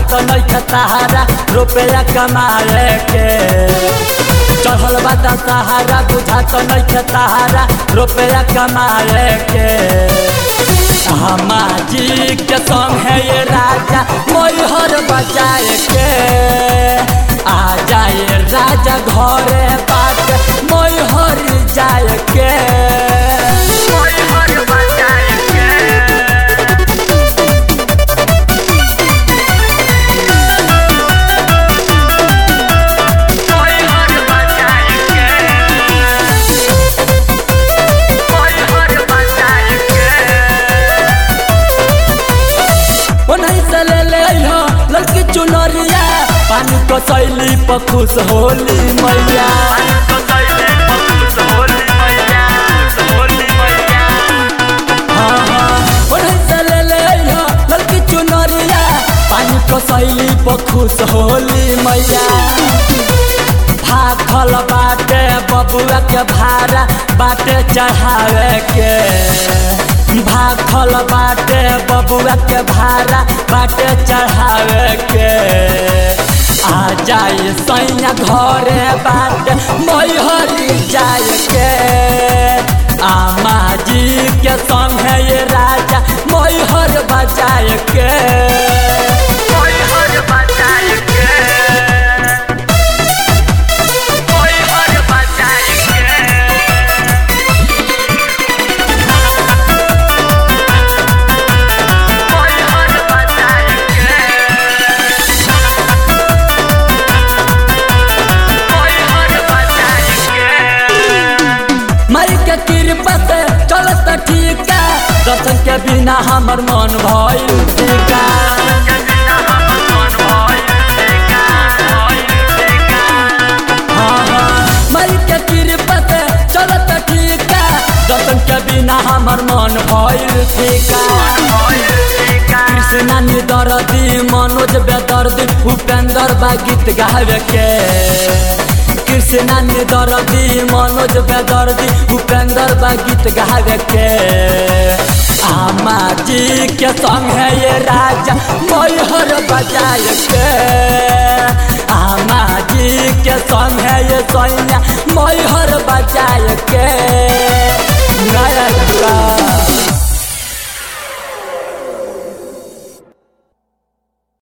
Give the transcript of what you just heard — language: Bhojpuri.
तो नहीं खतारा रुपया कमाए के चढ़ल बा दशहरा बुझा तो नहीं खतारा रुपया कमाए के हमाजी के संग है ये राजा मोहर बजाए के आ जाए राजा घरे बात मोहर जाए के मोहर बजाए के मोहर बजाए के मोहर बजाए के ओनही से ले ले हो लड़की चुनरिया पानी को सैली पर खुश होली मैया हाँ, हाँ, ओनही से ले ले हो लड़की चुनरिया पानी को सैली पर खुश होली मैया भाखल बाटे बबुआ के भाड़ा बाटे चढ़ावे के भाखल बाटे बबुआ के भाड़ा बाटे चढ़ावे के आ जाए सैया घरे बाटे मैहरी जाए के आमा जी के संग है ये राजा मैहर बजाए के मैहर बजाए के मैहर बजाए के मैहर बजाए के मैहर बजाए के माई के कृपा से चलत ठीक दर्शन के बिना हमर मन भइल टीका हाँ, हाँ, माई के कृपा से चलत ठीक दर्शन के बिना हमर मन भइल टीका कृष्णा निदर्दी मनोज बेदर्दी उपेंद्र बा गीत गावे के कृष्णा निदर्दी मनोज बेदर्दी उपेंद्र बा गीत गावे के आमा जी के संग है ये राजा मैहर बजाए के आमा जी के संग है ये सैया मैहर बजाए के